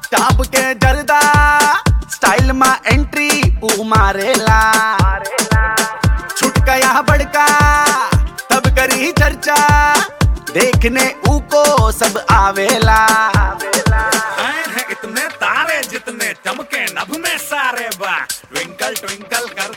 top के जरदा style मा एंट्री ऊ मारेला छुट गया बड़का तब करी चर्चा देखने ऊ को सब आवेला आए हैं इतने तारे जितने चमके नभ में सारे बा ट्विंकल ट्विंकल कर